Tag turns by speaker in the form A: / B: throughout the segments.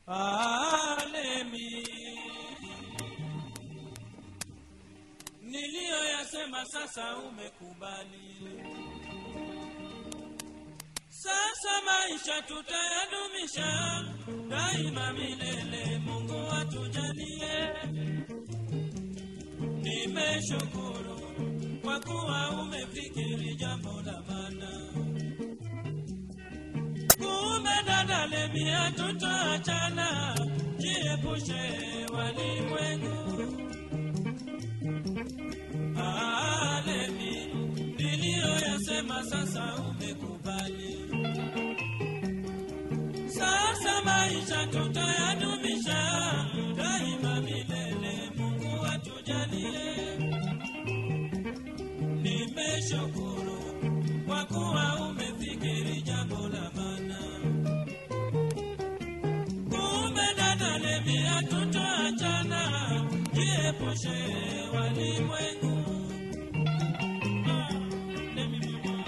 A: Alemi niliyoyasema sasa umekubali. Sasa maisha tutayadumisha daima milele, Mungu atujalie. Nimeshukuru kwa kuwa umefikiri jambo la maana. Kumbe dada Lemi, hatutaachana, jiepushe walimwengu. Ah, Lemi, niliyoyasema sasa umekubali. Sasa maisha tutayadumisha daima milele, Mungu atujalie. Nimeshukuru kwa kuwa umefikiri jambo la maana. Kumbe dada Lemi, hatutaachana, jiepushe walimwengu. Ah, Lemi mama.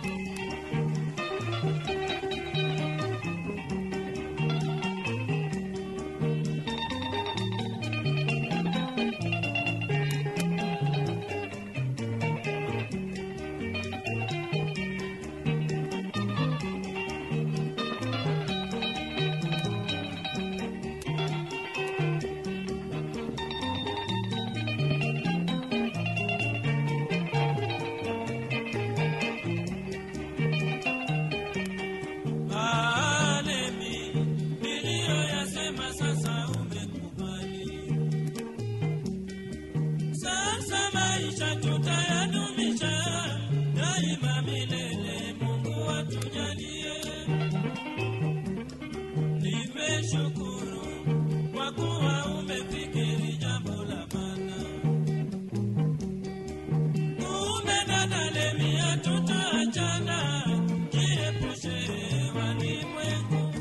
A: Alemi, niliyoyasema sasa umekubali. Sasa maisha tutayadumisha daima milele, Mungu atujalie. Nimeshukuru kwa kuwa umefikiri jambo la maana. Kumbe dada Lemi, hatutaachana, jiepushe walimwengu.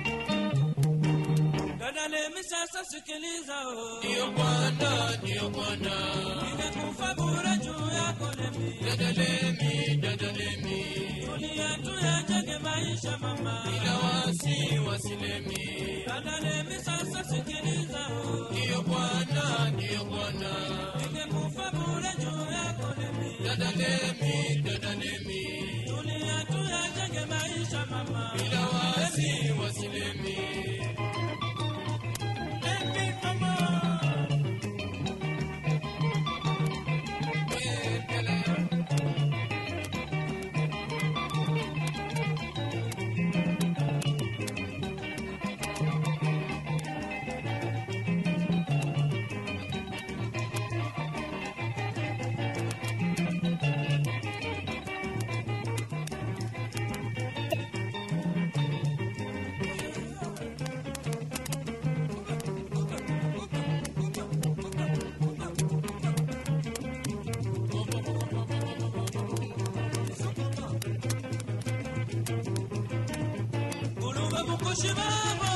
A: Dada Lemi, sasa sikiliza oh.
B: Ndiyo Bwana, ndiyo Bwana,
A: Nimekufa bure juu yako Lemi,
B: dada Lemi, dada Lemi,
A: tulia tuyajenge maisha mama.
B: bila wasi wasilemi.
A: Dada Lemi, sasa sikiliza oh.
B: Ndiyo Bwana, ndiyo Bwana,
A: Nimekufa bure juu yako Lemi,
B: dada Lemi, dada Lemi,
A: tulia tuyajenge maisha mama.
B: bila wasi wasilemi.
A: Lemi mama. Kulunga mukushi babo